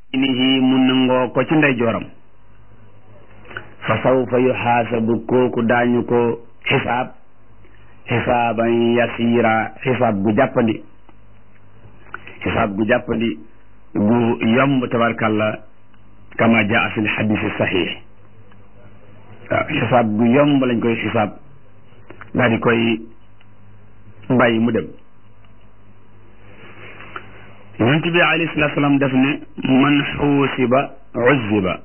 nihi mu nangoo ko ci ndeyjooram fa sawfa yuxaasabu kooku daañu ko xisaab xisaaban yasiira xisaab gu jàppandi xisaab gu jàppandi gu yomb tabarkalla kama jaa fi lxadisi saxiix waaw xisaab gu yomb lañ koy xisaab daal di koy bàyyi mu dem yonent bi alayhi salaatu salaam def ne man xuusiba uzziba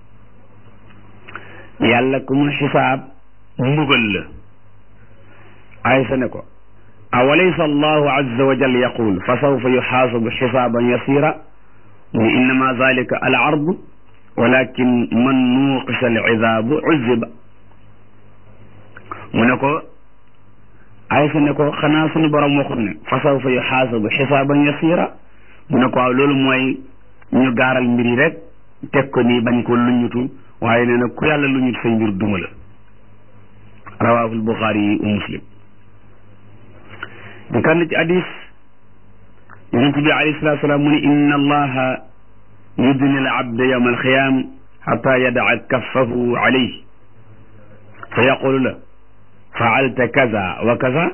yàlla ku mu xisaab mbugal la aysa ne ko awalaysa allahu azza wa jal yaqul fa sawfa yuxaasabu xisaaban yasira mu innama zalika al ardu walakin man nuuqisa al izaabu uzziba mu ne ko aysa ne ko xanaa sunu borom waxut ne fa sawfa yuxaasabu xisaaban yasira mu ne ko waaw loolu mooy ñu gaaral mbir yi rek teg ko nii bañ ko luñutu waaye nee na ku yàlla luñut say mbir duma la rawaahul buxaari yi u muslim di kan ci hadis yonent bi alayhi salatu salaam mu ne inna allaha yudni al abda yawma alqiyam xata yadaa kaffahu alayhi fa yaqulu la faalta kaza wa kaza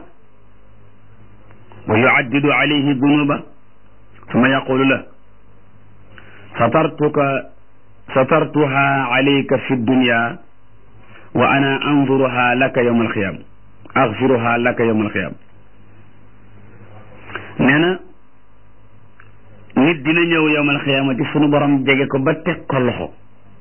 wa yuaddidu alayhi dunuba summa yaqulu la satartuka satartuha alayka fi dunya wa ana anzuruha laka yawma alqiyam axfiruha laka yawma alqiyam nee na nit dina ñëw yawmal xiyaamati sunu borom jege ko ba teg ko loxo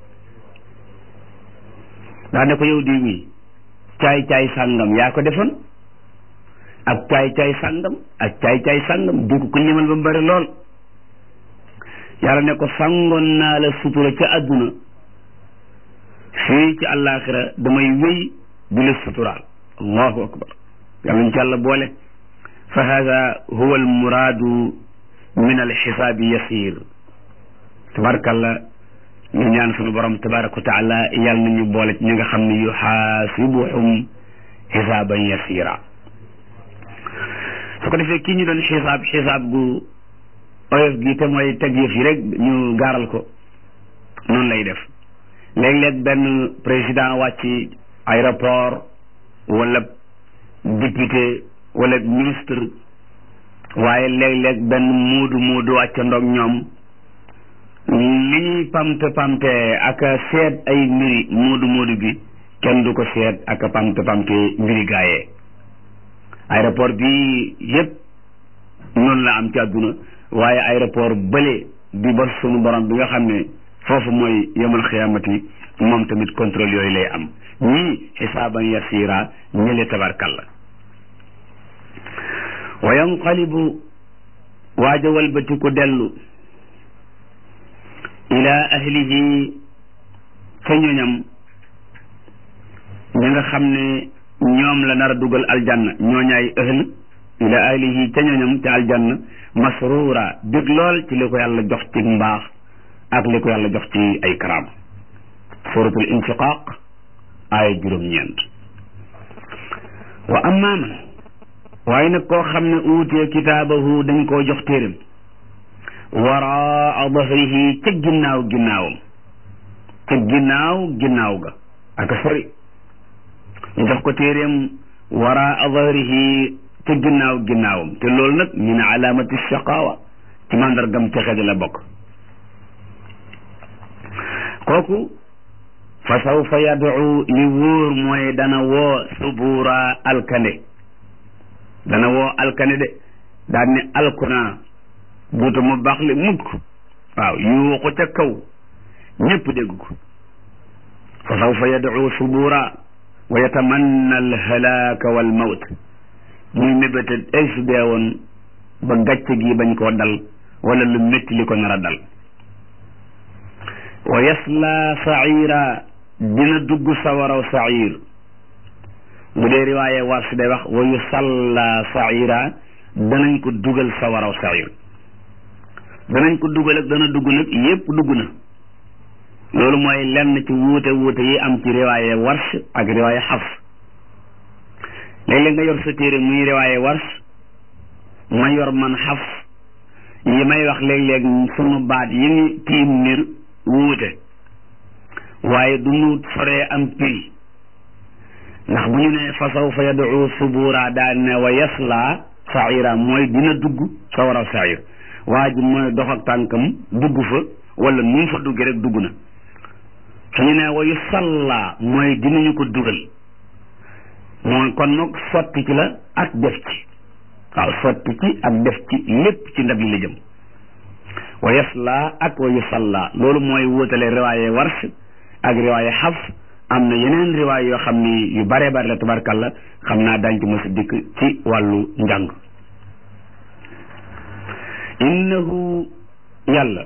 daa ne ko yow di wi caay caay sàngam yaa ko defoon ak caay caay sàngam ak caay caay sàngam di ko ko limal ba mu bari lool yàlla ne ko sàngoon naa la sutura ca àdduna fii ci àllaaxira damay wéy di la suturaal allahu akbar yàlla ñu ci yàlla boole fa hada huwa almuraadu min alxisaabi yasir tabarakalla ñu ñaan sunu borom tabaraka wa taala yàlla nañu boole ci ñi nga xam ne yuxaasibuhum xisaaban yasira su ko defee kii ñu doon xisaab xisaab gu oyof gi te mooy teg yëf yi rek ñu gaaral ko noonu lay def léeg-léeg benn président wàcc aéroport wala député wala ministre waaye léeg-léeg benn muudu muudu wàccandoog ñoom li ñuy pamte pamte ak seet ay mbiri muudu muudu bi kenn du ko seet ak pamte pamte mbiri gaayee aéroport bi yépp noonu la am ci àdduna waaye aéroport bële bi ba sunu borom bi nga xam ne foofu mooy yemal xiyaamati moom tamit contrôle yooyu lay am ñii xisaaban yasira ñële tabarkalla wa yanqalibu waaja walbati ku dellu ila ahlihi ca ñoñam ñi nga xam ne ñoom la nar a dugal aljanna ñooñaay ahl ila ahlihi ca ñoñam ca aljanna masruura bég lool ci li ko yàlla jox ci mbaax ak li ko yàlla jox ci ay karaam suratul inshiqaq aaya juróom-ñeent wa amma man waaye nag koo xam ne uutee kitaabahu dañ koo jox téeram waraa dahrihi ca ginnaaw ginnaawam ca ginnaaw ginnaaw ga ak sori ñu jox ko téeram waraa dahrihi ca ginnaaw ginnaawam te loolu nag min alaamati shaqaawa ci mandargam texe di la bokk kooku fa sawfa yad'u li wóor mooy dana woo subura alkande dana woo alkane de daan ne alkuna duutu mu baax le mukk waaw yuuxu ca kaw ñépp dégg ko fa sawfa yad'u subura wa yatamanna alhalaaka wal mawt muy mébéte ay su dee woon ba gàcce gi bañ koo dal wala lu métti li ko nar a dal wa yasla saira dina dugg sawaraw sair bu dee riwaaye war si day wax wa yusalla saira danañ ko dugal sawaraw sair danañ ko dugal ak dana dugg nag yépp dugg na loolu mooy lenn ci wuute wuute yi am ci riwaaye wars ak riwaaye xafs léeg-léeg nga yor sa téere muy riwaaye wars ma yor man xafs yi may wax léeg-léeg sunu baat yi ni tiim nir wuute waaye du ñu soree am piri ndax bu ñu ne fa sawfa yad'u subura daal ne wa yasla saira mooy dina dugg sawara sair waa ji mooy dox ak tànkam dugg fa wala nu mu fa duggee rek dugg na su ñu ne wa yusalla mooy dinañu ko dugal mooy kon nag sotti ci la ak def ci waaw sotti ci ak def ci lépp ci ndab li la jëm wa yasla ak wa yusalla loolu mooy wóotale riwaaye warsh ak riwaaye xafs am na yeneen riwaay yoo xam ni yu bare bare la tabarkalla xam naa dañ ci mos a dikk ci wàllu njàng innahu yàlla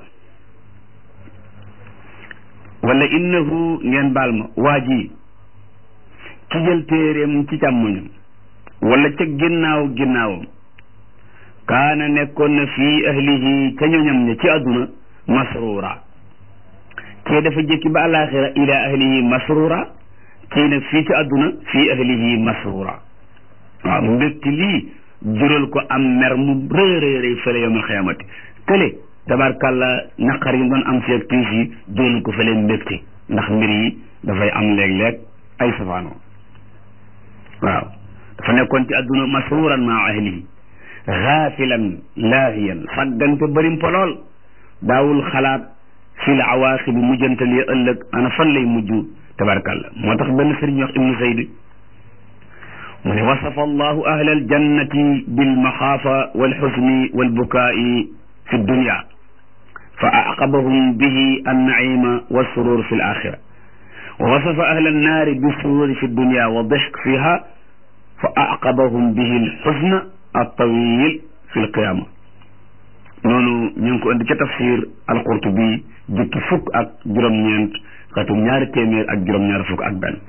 wala innahu ngeen baal ma waa ji ki jël téeréem ci càmmoñam wala ca ginnaaw ginnaawam kaana nekkoon na fii ahlihi ca ñoñam ña ci àdduna masruura kee dafa jëkki ba alaxira ila ahlihi masrura kii nag fii ci àdduna fii ahlihi masrura waaw mbégti lii jural ko am mer mu rëy fële yawmal xiyaamati kële tabarkàlla naqar yi doon am fi ak tiis yi jural ko fële mbégti ndax mbir yi dafay am léeg-léeg ay safaanoo waaw dafa nekkoon ci àdduna masruran maa ahlihi xaafilan laahiyan saggante bërim polool daawul xalaat fil awaaxibi mujjantal yi ëllëg ana fan lay mujj tabarkalla moo tax benn sëriñ wax ibnu zayd mu ne wasafa allahu ahla aljannati bilmaxaafa walxusni walbukaai fi dunya fa aqabahum bihi annaima walsurur fi alaxira wa wasafa ahla annaari bisururi fi dunya wa dixk fiha fa aqabahum bihi alxusna altawil fi alqiyama noonu ñu ngi ko indi ca tafsir alqurtubi jukki fukk ak juróom-ñeent xatum ñaari téeméer ak juróom-ñaar fukk ak benn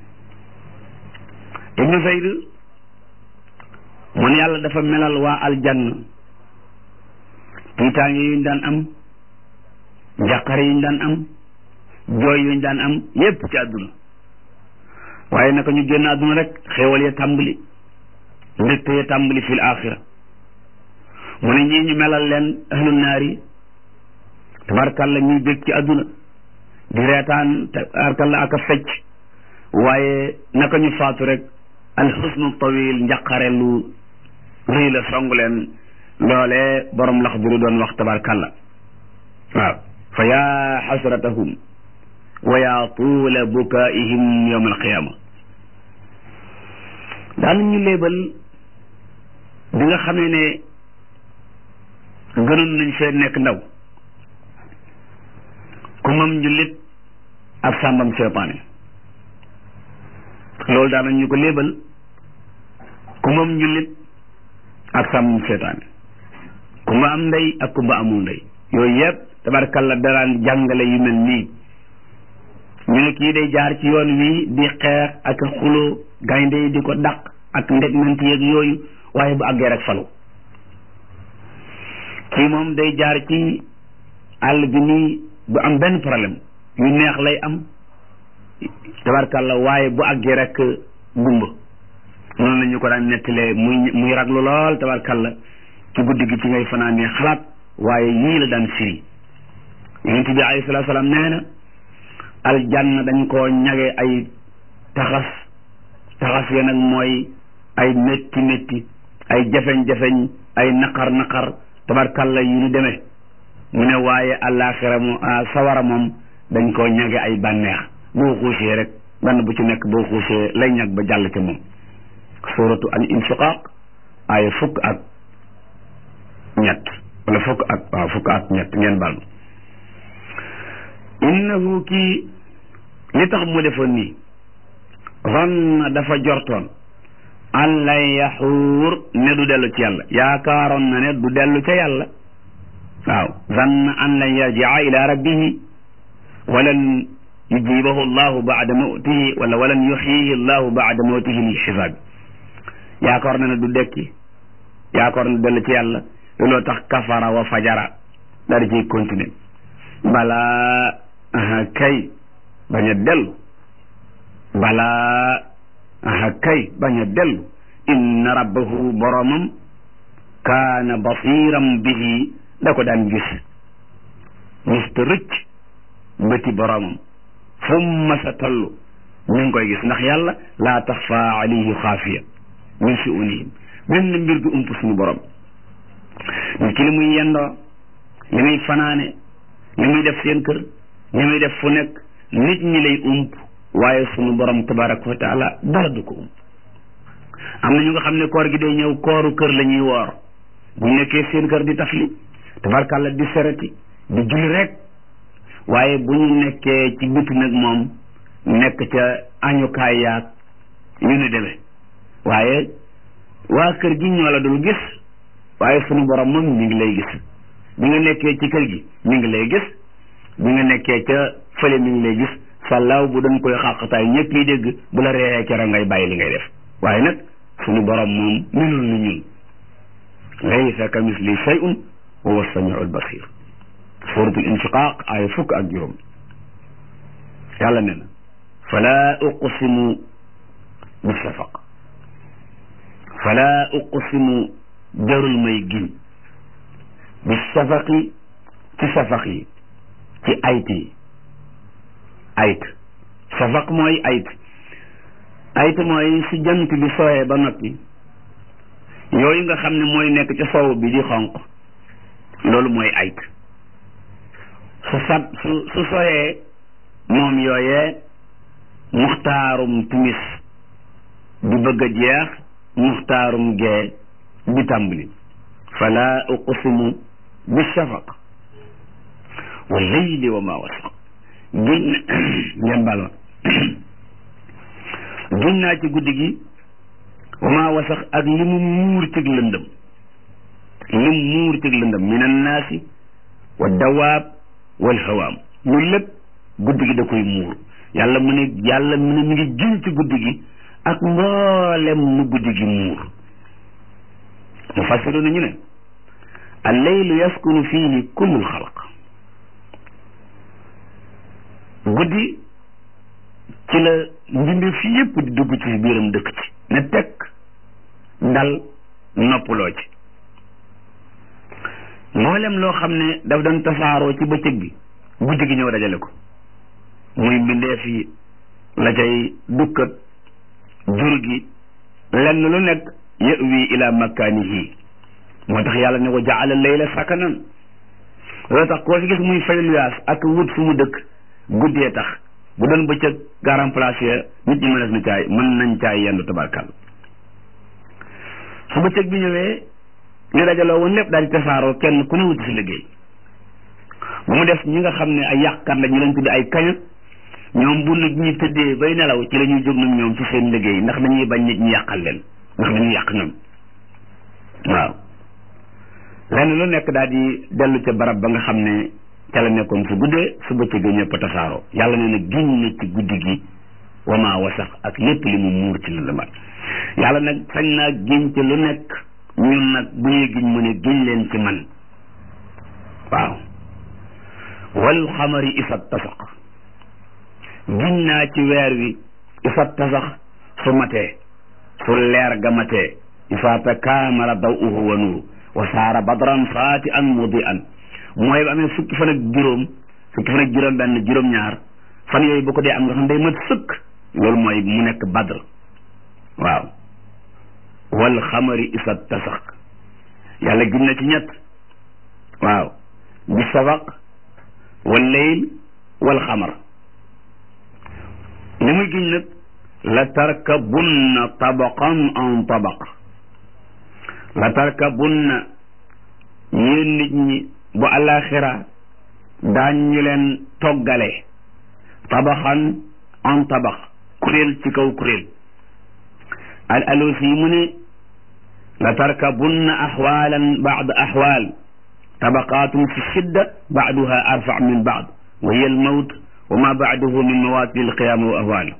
ibnu zayd mun yàlla dafa melal waa aljanna tiitaange yuñ daan am njàqare yuñ daan am jooy yuñ daan am yépp ci àdduna waaye naka ñu génn àdduna rek xéewal ya tàmbali mbégte ya tàmbali fil axira mu ne ñii ñu melal leen ahlu naari tabarkalla ñuy bég ci àdduna di reetaan tabarkalla ak a fecc waaye naka ñu faatu rek alxusnu tawil njaqare lu rëy la song leen loolee borom lax biru doon wax tabarkalla waaw fa yaa xasratahum wa yaa tuula bukaihim yowma alqiyama daan ñu léebal bi nga xamee ne gënoon nañ fee nekk ndaw ku mam njullit ak sàmbam seytaane loolu daanañ ñu ko léebal ku mam njullit ak sàmbam seytaane kumba am ndey ak kumba amul ndey yooyu yëpp tabarkalla daraan jàngale yu mel nii ñu ne kii day jaar ci yoon wi di xeex ak xuloo gaynde yi di ko dàq ak ndegment yeeg yooyu waaye bu àggee rek falu kii moom day jaar ci àll bi nii bu am benn problème yu neex lay am tabarkalla waaye bu àggee rek gumba noonu la ñu ko daan nettalee muy muy raglu lool tabarkalla ci guddi gi ci ngay fanaanee xalaat waaye yii la daan firi yonent bi alayhi salaatu salaam nee na aljanna dañ koo ñage ay taxas taxas ya nag mooy ay métti métti ay jafeñ-jafeñ ay naqar naqar tabarkalla yu ñu demee mu ne waaye àllaaxira mu sawara moom dañ koo ñage ay bànneex boo xuusee rek benn bu ci nekk boo xuusee lay ñag ba jàll ca moom suratu al inshiqaq ay fukk ak ñett wala fukk ak waaw fukk ak ñett ngeen baal innahu kii li tax mu defoon nii zanna dafa jortoon an lan yaxuur ne du dellu ci yàlla yaakaaroon na ne du dellu ca yàlla waaw zanna an lan yarjia ila rabbihi walan yujibahu allahu baada mawtihi wala walan yuxyihi allahu baada mawtihi li xisaabi yaakaar na ne du dekki yaakaar na dellu ci yàlla looloo tax kafara wa fajara daal di ciy continuer balaa aha kay bañ a dellu balaa aha kay bañ a dellu inna rabbahu boromam kaana basiram bihi da ko daan gis gis te rëcc bëti boromam fu mu mas a toll ñu ngi koy gis ndax yàlla laa taxfa alayhi xaafiya min suunihim benn mbir du ump suñu borom nit ki li muy yendoo li muy fanaane li muy def seen kër li muy def fu nekk nit ñi lay ump waaye suñu borom tabaraka wa taala dara du ko ump am na ñu nga xam ne koor gi day ñëw kooru kër la ñuy woor bu ñu nekkee seen kër di tafli tabarkàlla di sereti di julli rek waaye bu ñu nekkee ci biti nag moom nekk ca añukaay yaag yu ni demee waaye waa kër gi ñoo la dul gis waaye sunu borom moom mi ngi lay gis bi nga nekkee ci kër gi mi ngi lay gis bi nga nekkee ca fële mi ngi lay gis sàllaaw bu dañ koy xàqataay ñëpp yi dégg bu la reexee kero ngay bàyyi li ngay def waaye nag sunu borom moom melul ni ñun laysa ka misli shay'un wa huwa samiul basir suratul inshiqaq aaya fukk ak juróom yàlla ne na fala uqsimu bi shafaq fala uqsimu jarul may giñ bi shafaqi ci shafaq yi ci ayt yi ayt shafaq mooy ayt ayt mooy su jant bi sooyee ba noppi yooyu nga xam ne mooy nekk ci soow bi di xonq loolu mooy ayt su sat su su sooyee moom yooyee muxtaarum timis di bëgg a jeex muxtaarum gee di tàmbali fala uqsimu bi shafaq wa leyli wa ma wasaq giñ ngeen bal ma giñ naa ci guddi gi wa ma wasax ak li mu muur cig lëndëm li mu muur cig lëndëm min annaasi wa dawaab wal hawaam loolu lépp guddi gi da koy muur yàlla mu ne yàlla mu ne mi ngi giñ ci guddi gi ak mboolem mu guddi gi muur mu fassiru nañu ne alleylu yaskunu fiihi kullul xalq guddi ci la mbindeef fi yépp di dugg ci biiram dëkk ci ne tekk dal noppaloo ci mboolem loo xam ne daf doon tasaaroo ci bëccëg bi guddi gi ñëw dajale ko muy mbindeef yi la cay dukkat jur gi lenn lu nekk yëwi ila makkaanihi moo tax yàlla ne ko jaala layla sakanan loolu tax koo fi gis muy fay luyaas ak wut fu mu dëkk guddee tax bu doon bëccëg garam place ya nit ñi mën na caay mën nañ caay yendu tabarkal su bëccëg bi ñëwee li dajaloo woon lépp daal di tasaaroo kenn ku ne wuti si liggéey bu mu def ñi nga xam ne ay yàqkat la ñu leen tuddi ay kaña ñoom bu nit ñi tëddee bay nelaw ci la ñuy jóg nag ñoom ci seen liggéey ndax dañuy bañ nit ñi yàqal leen ndax dañuy yàq ñoom waaw lenn lu nekk daal di dellu ca barab ba nga xam ne ca la nekkoon su guddee su bëccëg ñëpp tasaaroo yàlla nee na giñ na ci guddi gi wama wasax ak lépp li mu muur ci lëndëmat yàlla nag sañ naa giñ ci lu nekk ñun nag bu ñuy giñ mu ne giñ leen ci man waaw wal xamari isat tasaq giñ naa ci weer wi isat tasax su matee su leer ga matee isaata kaamara daw uhu wa nuuru wa saara badran saati an mudi an mooy ba amee fukki fan ak juróom fukki fan ak juróom benn juróom ñaar fan yooyu bu ko dee am nga xam day mat sëkk loolu mooy mu nekk badr waaw wal xamari isat tasax yàlla giñ na ci ñett waaw bi sabaq wal leyl wal xamar li muy giñ nag la tarkabunna tabaqan an tabaq la tarkabunna yéen nit ñi bu alaxira daañ ñu leen toggale tabaxan an tabax kuréel ci kaw kuréel al alusi mu ne la tarkabunna axwalan baad axwal tabaqatum fi shidda baaduha arfa min baad wa hiya almawt wa ma baaduhu min mawati alqiyama wa ahwal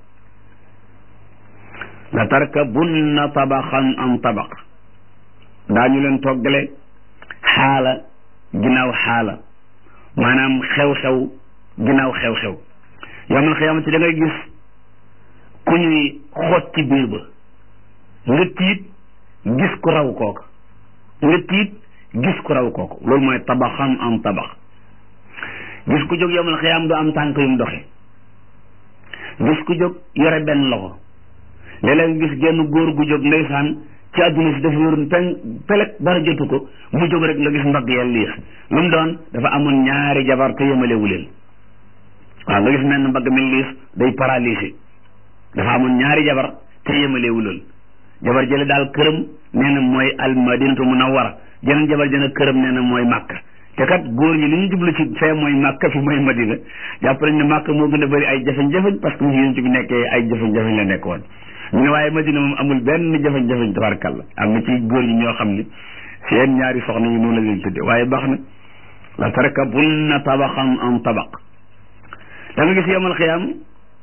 la tarkabunna tabaxan an tabaq daañu leen toggale xaala ginnaaw xaala maanaam xew-xew ginnaaw xew-xew yawmal xiyaamati da ngay gis ku ñuy xoot ci biir ba nga tiit gis ku raw kooka nga tiit gis ku raw kooku loolu mooy tabaxan am tabax gis ku jóg yomal xiyaam du am tànk yu mu doxe gis ku jóg yore benn loxo léeg-léeg gis genn góor gu jóg ndeysaan ci àdduna si dafa yoroon pen pelek dara jotu ko mu jóg rek nga gis mbagg ya liis lu mu doon dafa amoon ñaari jabar te yemalewu leen waaw nga gis mel ne mbagg mi liis day paralysé dafa amoon ñaari jabar te yemalewu leen jabar jële daal këram nee na mooy almadinatu munawwara jeneen jabar jëne këram nee na mooy màkka te kat góor ñi li ñu jublu ci fee mooy màkka fi mooy madina jàpp nañ ne màkka moo gën a bëri ay jafeñ-jafeñ parce que mu yéen ci bi nekkee ay jafeñ-jafeñ la nekk woon ñu ne waaye madina moom amul benn jafeñ-jafeñ tabarkalla am na ci góor ñi ñoo xam ne seen ñaari soxna yi noonu la leen tudde waaye baax na la tarkabunna tabaxan an tabaq da nga gis yemal xiyaam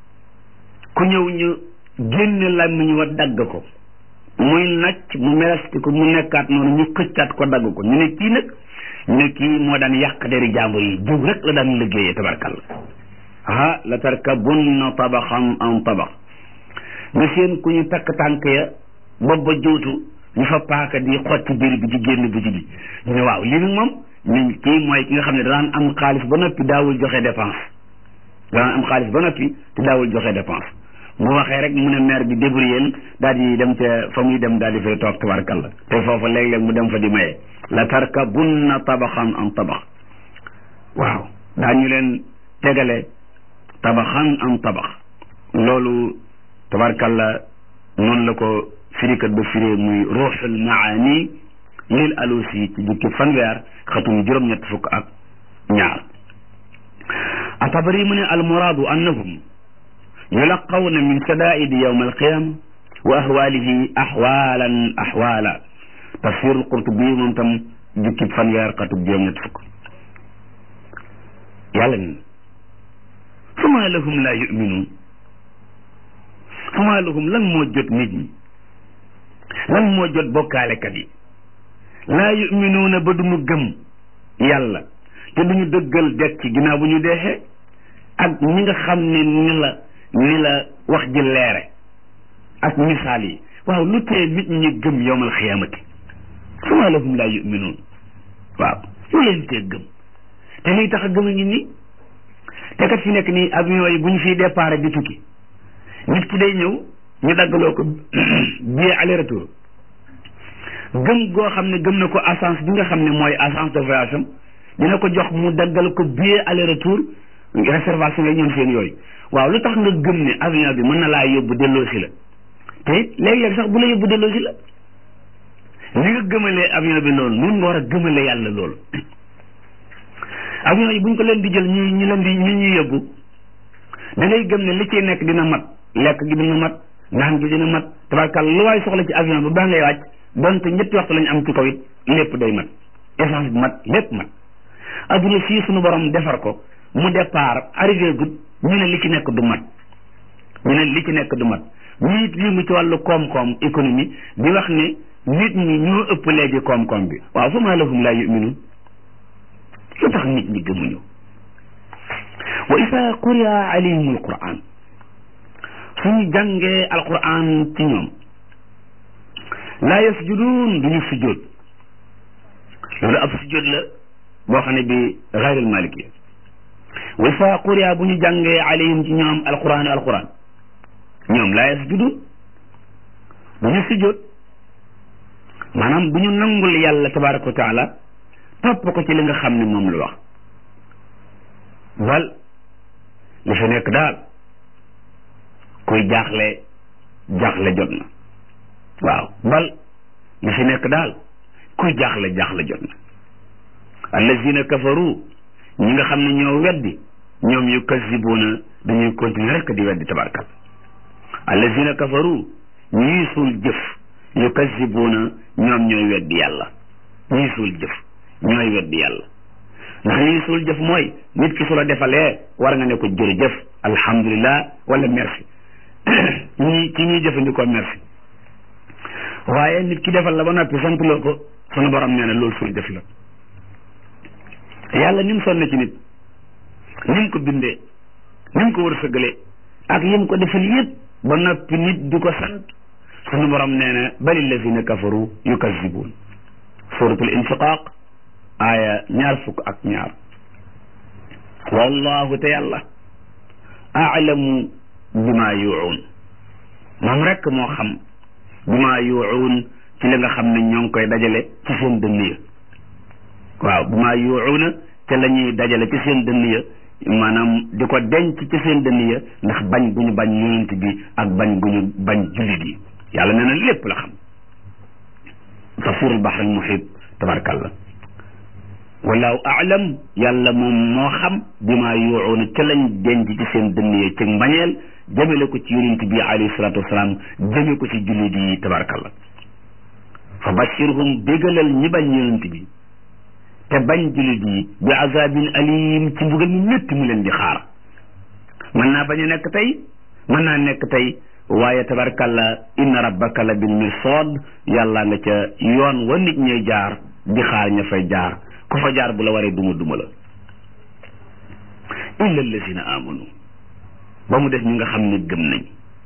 ku ñëw ñu génne làmmiñ wa dagg ko muy nacc mu melesti ko mu nekkaat noonu ñu xëccaat ko dagg ko ñu ne kii nag ñu ne kii moo daan yàq deri jàmbur yi jiw rek la daan liggéeyee tabarkalla ah la tarkabunna tabaxan an tabax nga seen ku ñu takk tànk ya bopp ba juutu ñu fa paaka di xotti biir bi ci génn bi ci bi ñu ne waaw lii nag moom ñu kii mooy ki nga xam ne daan am xaalis ba noppi daawul joxe dépense daan am xaalis ba noppi te daawul joxe dépense bu waxee rek mu ne maire bi débrouillé daal di dem ca fa muy dem daal di fay toog tabarkalla te foofa léeg-léeg mu dem fa di maye la tarkabunna tabaxan an tabax waaw daañu leen tegale tabaxan an tabax loolu tabarkalla noonu la ko firikat ba firee muy ruuxul maani lil alusi ci jukki fanweer xatum juróom-ñett fukk ak ñaar atabari mu ne almuraadu annahum yulaqawna min sadaidi yawma alqiyama wa ahwalihi ahwalan ahwala tafsirul qurtubi moom tam jukki fanweer xatum juróom-ñett fukk yàlla ni fama lahum la yuminuun fama lahum lan moo jot nit ñi lan moo jot bokkaalekat yi laa yuminuuna ba duñu gëm yàlla te duñu dëggal dekk ci ginnaaw bu ñu deexee ak ñi nga xam ne ni la ni la wax ji leere ak misaal yi waaw lu tee nit ñi gëm yowmal xiyaamati fama lahum laa yuminuun waaw lu leen tee gëm te liy tax a gëm a ngi nii te kat fi nekk nii avion yi bu ñu fiy départ di tukki nit ki day ñëw ñu daggaloo ko billet aller retour gëm goo xam ne gëm na ko agence bi nga xam ne mooy agence de voyage am dina ko jox mu daggal ko billet aller retour réservation yi ñoom seen yooyu waaw lu tax nga gëm ne avion bi mën na laa yóbbu delloo si la te it léeg-léeg sax bu la yóbbu delloo si la li nga gëmalee avion bi loolu nun nga war a gëmale yàlla loolu avion yi buñ ko leen di jël ñu ñu leen di ñu ñuy yóbbu da ngay gëm ne li ciy nekk dina mat lekk gi dina mat naan gi dina mat tabarkal lu waay soxla ci avion bi baa ngay wàcc donte ñetti waxtu lañu am ci kaw it lépp day mat essence bi mat lépp mat adduna fii suñu borom defar ko mu départ arrivé gut ñu ne li ci nekk du mat ñu ne li ci nekk du mat ñuy yëngu ci wàllu koom-koom économie di wax ne nit ñi ñoo ëpp léegi koom-koom bi waaw fa maa lahum laa yuminuun lu tax nit ñi gëmuñu wa isa quriya alayhim alquran suñu jàngee alquran ci ñoom laa yasjuduun duñu sujjóot loolu ab sujjóot la boo xam ne bi gayril maliki wa isa quriya bu ñu jàngee alayhim ci ñoom alquran alquran ñoom laa yasjuduun duñu sujjóot maanaam bu ñu nangul yàlla tabaraka wa taala topp ko ci li nga xam ne moom la wax bal li fi nekk daal kuy jaaxle jaaxle jot na waaw bal li fi nekk daal kuy jaaxle jaaxle jot na allazina kafaru ñi nga xam ne ñoo weddi ñoom yu kasibuuna dañuy continuer rek di weddi tabarkal allazina kafaru ñii suul jëf yu kasibuuna ñoom ñooy weddi yàlla ñii suul jëf ñooy weddi yàlla ndax ñii suul jëf mooy nit ki su la defalee war nga ne ko jërëjëf alhamdulilah wala merci ñii ci ñuy jëfandikoo merci waaye nit ki defal la ba noppi sant loo ko sunu borom nee na loolu suul jëf la yàlla ni mu sonne ci nit ni mu ko bindee ni mu ko wërsëgalee ak yim ko defal yëpp ba noppi nit di ko sant sunu borom nee na bali lazina kafaru yukazibuun suratul infiqaq aaya ñaar fukk ak ñaar wallahu te yàlla aalamu bima yuun moom rekk moo xam bima yuun ci li nga xam ne ñoo ngi koy dajale ci seen dënn ya waaw bima yuuna te la ñuy dajale ci seen dënn ya maanaam di ko denc ci seen dënn ya ndax bañ bu ñu bañ yonent bi ak bañ bu ñu bañ jullit yi yàlla nee na lépp la xam tafurul bahr al muhit tabarakallah wallahu aalam yàlla moom moo xam bima yuuna ca lañ denc ci seen dënn ya ci mbañeel jëmale ko ci yonent bi alayhi salatu wasalaam jëme ko ci jullit yi tabarakallah fa bashirhum bégalal ñi bañ yonent bi te bañ jullit yi bi azabin alim ci mbugal mu métti mu leen di xaar mën naa bañ a nekk tey mën naa nekk tey waaye tabarkalla inna rabbaka la bil mirsad yàlla nga ca yoon wa nit ñuy jaar di xaar ña fay jaar ku fa jaar bu la waree duma duma la illa allazina amanu ba mu def ñi nga xam ne gëm nañ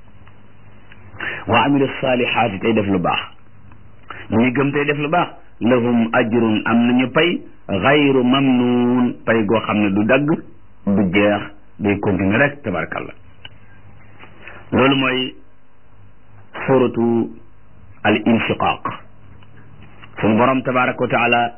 wa amilu salihaati tey def lu baax ñi gëm tey def lu baax lahum ajrun am nañu pay xayru mamnuun pay goo xam ne du dagg du jeex day continuer rek tabarakallah loolu mooy suratu al inshiqaq suñu borom tabaraka wa taala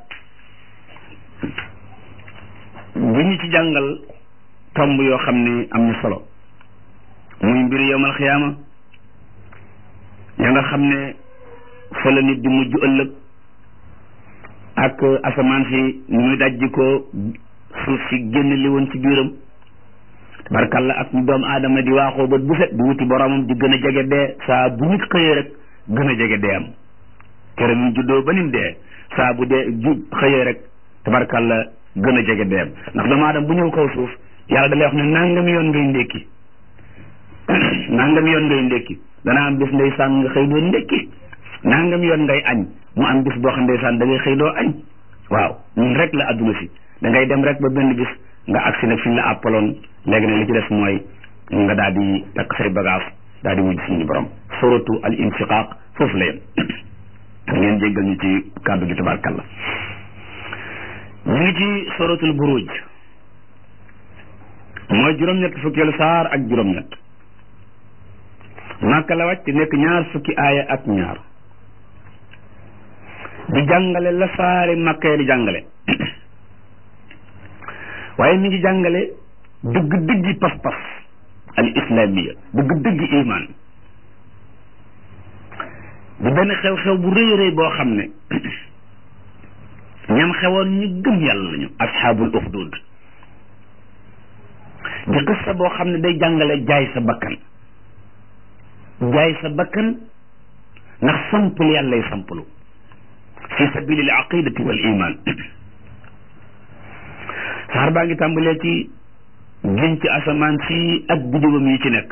bi ñu ci jàngal tomb yoo xam ne am na solo muy mbir yowmal xiyaama ya nga xam ne fa la nit di mujj ëllëg ak asamaan si ni muy dajji ko suuf si génn li woon ci biiram tabarkalla ak ñu doomu aadama di waaxoo bët bu set di wuti boromam di gën a jege dee saa bu nit xëyee rek gën a jege dee am kere ñu juddoo ba nim dee saa bu dee ju xëyee rek tabarkalla gën a jege dee am ndax doomu aadama bu ñëw kaw suuf yàlla da lay wax ne nangam yoon ngay ndékki nangam yoon ngay ndékki dana am bis ndeysaan nga xëy doo ndékki nangam yoon ngay añ mu am bis boo xam ndeysaan da ngay xëy doo añ waaw ñun rek la adduna si da ngay dem rek ba benn bis nga agsi nag fi ñu la àppaloon léegi nag li ci des mooy nga daal di takk say bagage daal di wujj suñu borom suratu al inshiqaq foofu la yem ngeen jéggal ñu ci kàddu gi tabarkalla ñu ngi ci suratul buruj mooy juróom-ñett fukkeelu saar ak juróom-ñett Makka la wàcc nekk ñaar fukki aaya ak ñaar di jàngale la saari Makka di jàngale waaye mi ngi jàngale dëgg dëggi pas-pas al islamiya dëgg dëggi iman di benn xew-xew bu rëy rëy boo xam ne ñam xewoon ñu gëm yàlla lañu asxaabul uxdud di qissa boo xam ne day jàngale jaay sa bakkan jaay sa bakkan ndax sampul yàllay sampulu fi sabilil aqidati wal iman saar baa ngi tàmbalee ci giñ ci asamaan si ak bidiwam yi ci nekk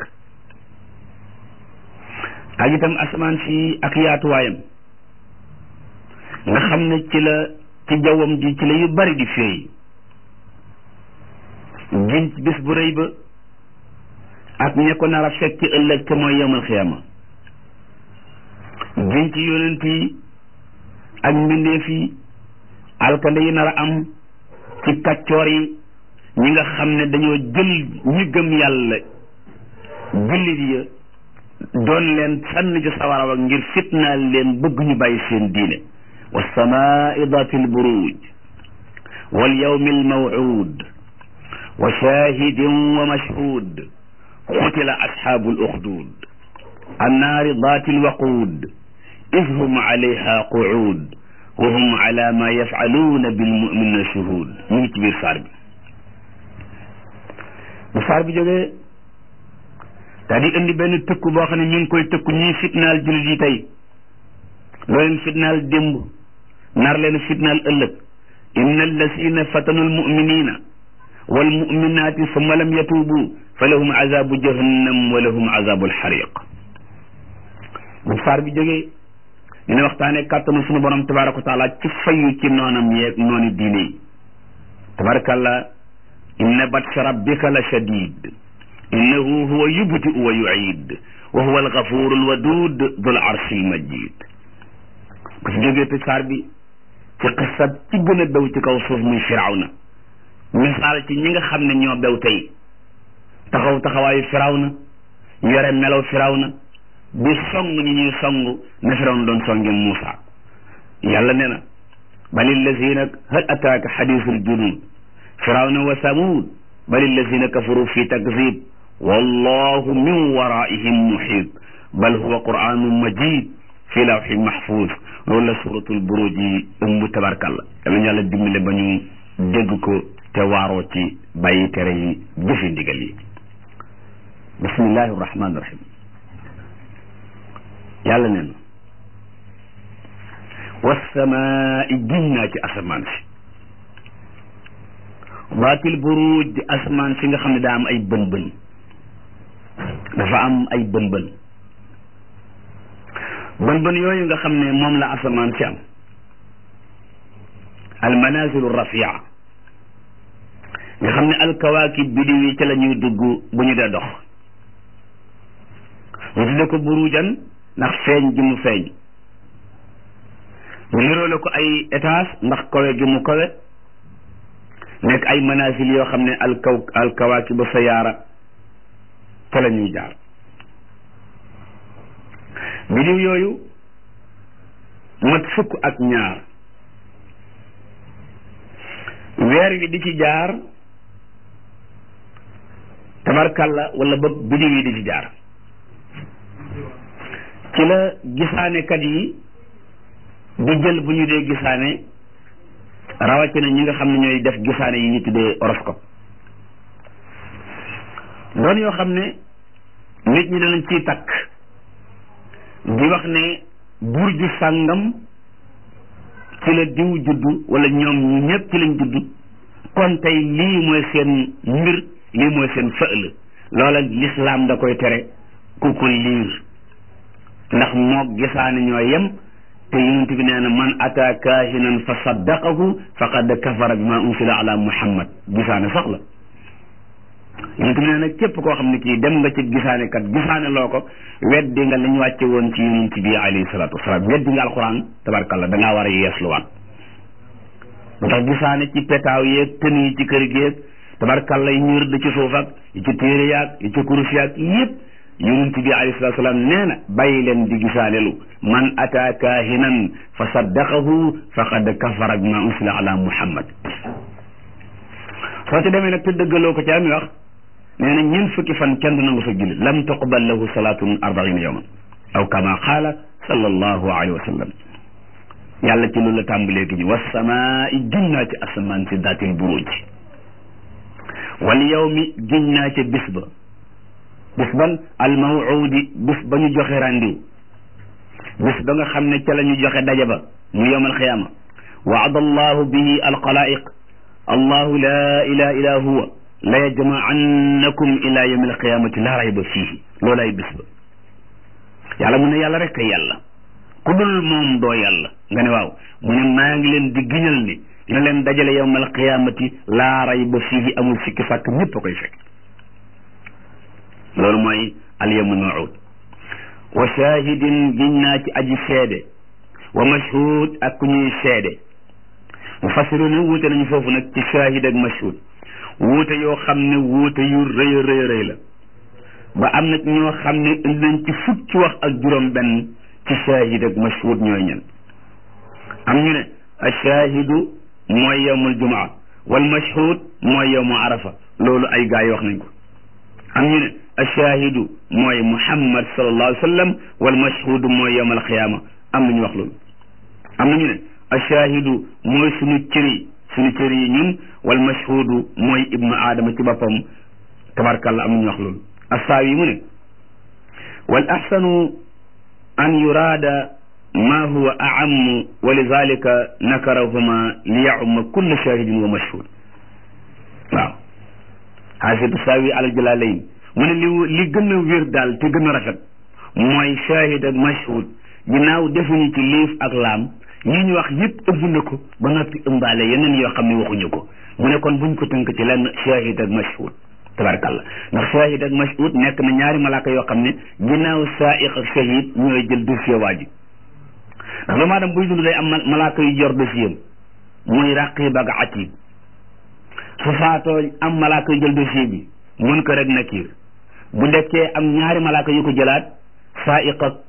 ak itam asamaan si ak yaatuwaayam nga xam ne ci la ci jawwam ji ci la yu bari di feey giñ ci bis bu rëy ba ak ña ko nar a fekk ci ëllëg te mooy yawmal xiyaama giñ ci yonent yi ak mbindeef yi alkande yi nar a am ci kàccoor yi ñi nga xam ne dañoo jël ñi gëm yàlla jullit ya doon leen sànn ci sawara wa ngir fitnaal leen bëgg ñu bàyyi seen diine wasamaai dati lburuj wal yawmi almawcud wa shahidin wa mashhud qutila asxaabu luxdud annaari dati lwaqud id hum alayha quud wa hum ala ma yafaluuna bilmuminina shuhud ñu ngi ci biir saar bi bu saar bi jógee daa di indi benn tëkku boo xam ne ñu ngi koy tëkku ñii fitnaal jullit yi tey loo leen fitnaal démb nar leen fitnaal ëllëg inna allasina fatanu almuminina walmuminaati summa lam yatuubu fa lahum azabu jahannam wa lahum azabu alxariq bu saar bi jógee ñu ne waxtaane kàttanu sunu borom tabaraka wa taala ci fayu ci noonam yeeg nooni diine yi tabarakallah inna batsha rabbika la shadid innahu huwa yubdi'u wa yu'id wa huwa alghafuru alwadud dul arshi almajid bu ci jógee te saar bi ci xisab ci gën a bew ci kaw suuf muy firawna misaal ci ñi nga xam ne ñoo bew tey taxaw taxawaayu firawna yore melaw firawna di song ñi ñuy song na firawna doon songe Muusa yàlla nee na balil lazina hal ataaka xadisul junud firawna wa samud balil lazina kafaru fi takzib wallahu min waraihim muhit bal huwa qur'anun majid fi lawxin mahfuz loolu la suratul buruj yi ëmb tabarkalla yal nañu yàlla dimbale ba ñu dégg ko te waaroo ci bàyyi tere yi jëfe ndigal yi bismillahi rahmaani rahim yàlla nee na wasamaai giñ naa ci asamaan si waatil buruj di asamaan si nga xam ne daa am ay bën bën dafa am ay bën bën bën bën yooyu nga xam ne moom la asamaan si am almanazilu rafia nga xam ne alkawaakib bidiw yi ca la ñuy dugg bu ñu dee dox ñu tudde ko burujan ndax feeñ gi mu feeñ ñu niroole ko ay étage ndax kawe gi mu kawe nekk ay manazil yoo xam ne alkaw alkawaakibu sayaara ca la ñuy jaar bidiw yooyu mat fukk ak ñaar weer wi di ci jaar tabarkalla wala ba bidiw yi di ci jaar ci la gisaanekat yi di jël bu ñu dee gisaane rawatina ñi nga xam ne ñooy def gisaane yi ñu tuddee horoscope doon yoo xam ne nit ñi danañ ciy takk di wax ne burju sàngam ci la diw juddu wala ñoom ñi ñëpp ci lañ juddu kon tey lii mooy seen mbir lii mooy seen fël loola lislaam da koy tere ku ko liir ndax moog gisaane ñoo yem te yonent bi nee na man ata kaahinan fa saddaqahu faqad kafara bima unsila ala muhammad gisaane sax la yonent bi nee na képp koo xam ne kii dem nga ci gisaane kat gisaane loo ko weddi nga li ñu wàcce woon ci yonent bi alayhi salaatu wasalaam weddi nga alquran tabarkalla da ngaa war a yeesluwaat moo tax gisaane ci petaaw yeeg tën yi ci kër géeg tabarkalla yi ñu rëdd ci suuf ak yi ci téere yaag yi ci kurus yaag yépp yonent bi alayhi salaatu salaam nee na bàyyi leen di gisaanelu man ata kaahinan fa saddaqahu faqad kafara bima unsila ala muhammad soo ci demee nag te dëggaloo ko ci ami wax nee na ñeent fukki fan kenn du nangu sa julli lam tuqbal lahu salaatun arbaina yawman aw kama qaala sallallahu alayhi wa sallam yàlla ci loolu la tàmbalee gi ñu wasamaa giñ naa ci asamaan si daatil buruj wal yawmi giñ naa ca bis ba bis ban al mawuudi bis ba ñu joxe randiw bis ba nga xam ne ca la ñu joxe daje ba mu yowm alxiyaama waada allahu bihi alxalaiq allahu la ilaha illa huwa la yajmaannakum ila yawmi alqiyamati la rayba fiihi loolay bis ba yàlla mu ne yàlla rek kay yàlla ku dul moom doo yàlla nga ne waaw mu ne maa ngi leen di giñal ni dina leen dajale yawm alqiyamati la rayba fiihi amul sikki sàkk ñëpp a koy fekk loolu mooy alyawmul mawuud wa shahidin giñ naa ci aji seede wa mashhud ak ku ñuy seede mufassiruna wuute nañu foofu nag ci shahid ak mashhud wuute yoo xam ne wuute yu rëy a rëy rëy la ba am na ñoo xam ne indi nañ ci fukki wax ak juróom benn ci shahid ak mashhud ñooy ñen am ñu ne ash-shahidu mooy yawmul jumaa wal mashhud mooy yawmu arafa loolu ay gaa yi wax nañ ko am ñu ne ash-shahidu mooy muhammad sallallahu alayhi wa sallam wal mashhudu mooy yawm alqiyaama am nañu wax loolu am nañu ne ash-shahidu mooy suñu cëri suñu cëri yi ñun wal mashhudu mooy ibnu aadama ci boppam tabarkàlla am nañu wax loolu assaawi mu ne wal ahsanu an yuraada ma huwa a'ammu wa lidalika nakarahuma li ya'umma kulla shahidin wa mashhud waaw xaasitu saawi alal jalalayn mu ne li li gën a wér daal te gën a rafet mooy shahid ak mashhud ginnaaw defuñu ci liif ak laam yi ñu wax yëpp ëmb na ko ba noppi ëmbaale yeneen yoo xam ne waxuñu ko mu ne kon buñ ko tënk ci lenn shahid ak mashhud tabarakallah ndax shahid ak mashhud nekk na ñaari malaaka yoo xam ne ginnaaw saa'iq ak shahid ñooy jël dossier waa ji ndax doomu aadama buy dund day am malaaka yu jor dossier muy raqib ak atid su faatoo am malaaka yu jël dossier bi munkar ak nakiir bu dekkee am ñaari malaaka yu ko jëlaat saiq ak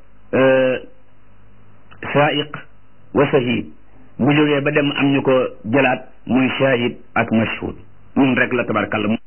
saiq wa shahid bu jógee ba dem am ñu ko jëlaat muy shahid ak mashhud ñun rek la tabarkalla